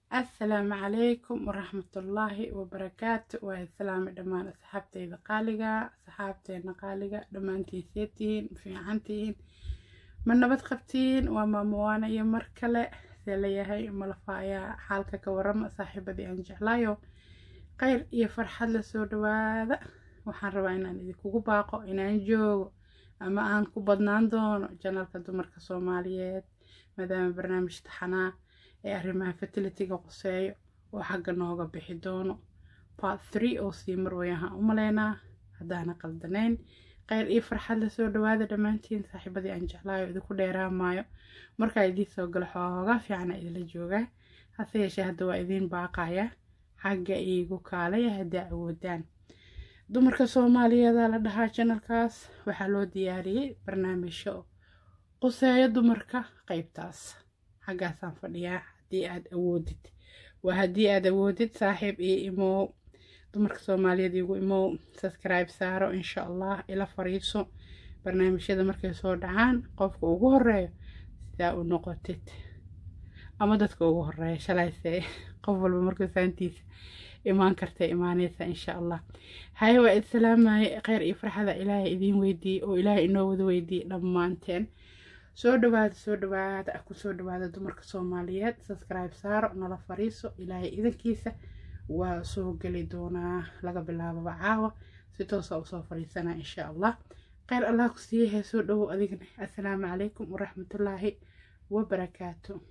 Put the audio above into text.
assalaamu calaykum waraxmatullaahi wabarakaatu waa islaami dhammaan asxaabteyda qaaliga asxaabteena qaaliga dhammaantiiseetihiin fiicantihiin ma nabad qabtiin waa maamowaana iyo mar kale see layahay malafa ayaa xaalka ka warama saaxiibadii aan jeclaayo kheyr iyo farxad la soo dhawaada waxaan rabaa inaan idinkugu baaqo inaan joogo ama aan ku badnaan doono janalka dumarka soomaaliyeed maadaama barnaamij taxanaa ee arrimaha fertilitiga qoseeyo oo xagga nooga bixi doono part three oo sii marwayahaan u maleynaa haddaana qaldanayn kheyr iyo farxad la soo dhawaada dhammaantiin saaxiibadii aan jeclaayo idinku dheeraamaayo markaa idiin soo galo xoogaa fiicana idinla joogaa hase yeeshee hadda waa idiin baaqaya xagga iigu kaalaya haddaa awoodaan dumarka soomaaliyeeda la dhahaa janalkaas waxaa loo diyaariyey barnaamijyo quseeyo dumarka qeybtaas xaggaasaan fadhiyaa haddii aad awoodid waa haddii aad awoodid saaxiib iyo imow dumarka soomaaliyeed igu imow subscribe saaro insha allah ila fariiso barnaamijyada markay soo dhacaan qofka ugu horeeyo sidaa u noqotid ama dadka ugu horeeya shalayse qof walba markuu saantiisa imaan karta imaaneysa insha allah haye waa islaamaya kheyr iyo farxada ilaahay idiin weydiiyey oo ilaahay inoo wada weydiiyey dhammaanteen soo dhawaada soo dhawaada ku soo dhawaada dumarka soomaaliyeed subscribe saaro nala fariiso ilaahay idankiisa waa soo geli doonaa laga bilaababa caawa si toosa usoo fariisanaa insha allah kheyr allah ku siiyahay soo dhowow adigna assalaamu calaykum waraxmatullaahi wabarakaatu